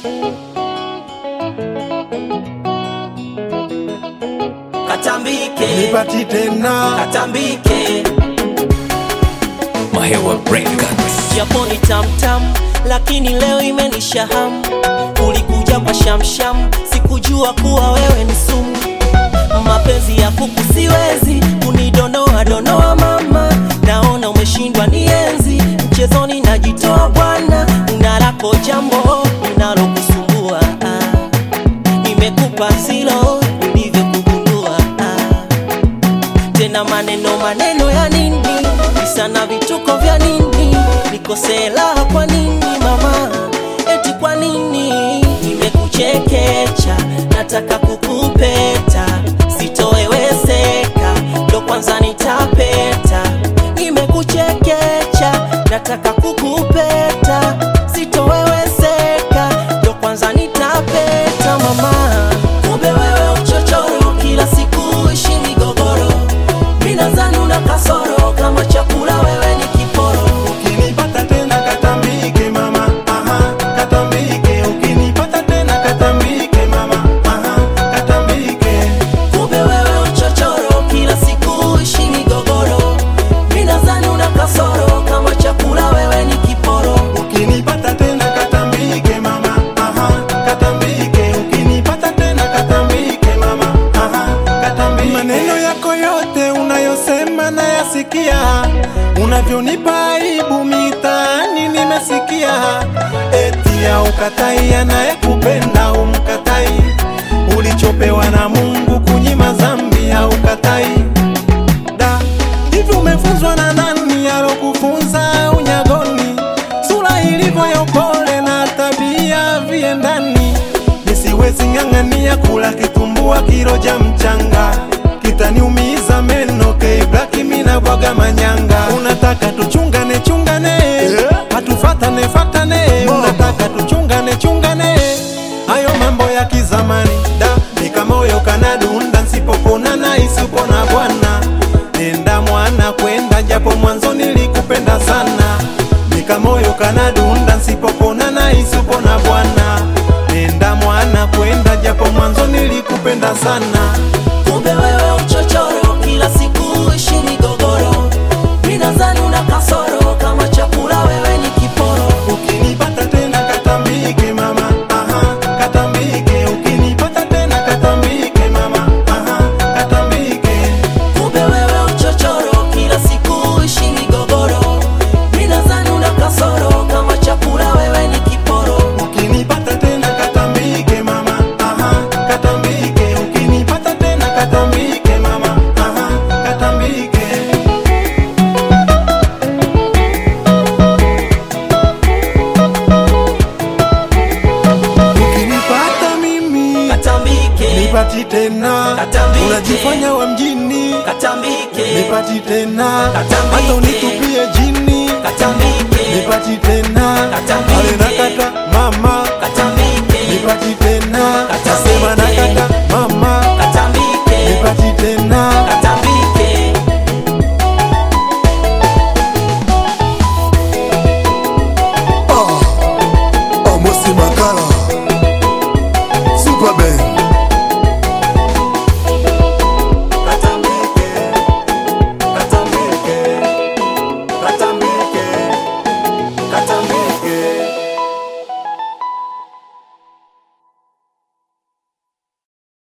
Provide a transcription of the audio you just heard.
Katambike, nipati tena katambike, Mahewa Records. japo ni tamtam lakini leo imenisha hamu ulikuja kwa shamsham sikujua kuwa wewe ni sumu mapenzi ya kuku siwezi unidonoa donoa mama naona umeshindwa nienzi mchezoni najitoa bwana unalako jambo unalokusumbua ah. nimekupa silo nilivyokugundua ah tena maneno maneno ya nini visa na vituko vya nini nikosela kwa nini mama eti kwa nini nimekuchekecha nataka kukupeta sitoweweseka ndo kwanza nitapeta nimekuchekecha nataka kukupeta sitoweweseka ndo kwanza nitapeta mama kumbe wewe uchochoro kila siku ishi migogoro minazani una kasoro kama chakula wewe ni kiporo ukinipata tena katambike mama aha katambike ukinipata tena katambike mama aha katambike kumbe wewe uchochoro kila siku ishi migogoro minazani una kasoro kama chakula wewe ni kiporo ukinipata tena katambike mama aha katambike ukinipata tena katambike mama aha katambike maneno yako yote unayosema nayasikia unavyonipa aibu mitaani nimesikia eti ya ukatai anayekupenda umkatai ulichopewa na mungu kunyima dhambi ya ukatai da hivi umefunzwa na nani alokufunza unyagoni sura ilivyo ya upole na tabia viendani nisiwezi ng'ang'ania kula kitumbua kiroja mchanga kitaniumiza meno keiblaki mina bwaga manyanga unataka tuchungane chungane hatufatane fatane unataka tuchungane chungane hayo mambo ya kizamani da nikamoyo kanadunda nsipopona na isipona bwana nenda mwana kwenda japo mwanzo nilikupenda sana nikamoyo kanadunda nsipopona na isipona bwana nenda mwana kwenda japo mwanzo nilikupenda sana kumbe wewe uchochoro kila siku ishi migogoro minazani una kasoro kama chakula wewe ni kiporo ukinipata tena katambike mama aha katambike ukinipata tena katambike mama aha katambike kumbe wewe uchochoro kila siku ishi migogoro minazani una kasoro kama chakula wewe ni kiporo ukinipata tena katambike mama aha katambike ukinipata tena katambike mama aha katambike ukinipata mimi katambike nipati tena Katambike. unajifanya wa mjini katambike nipati tena Katambike. hata unitupie jini katambike nipati tena Katambike. ale nakata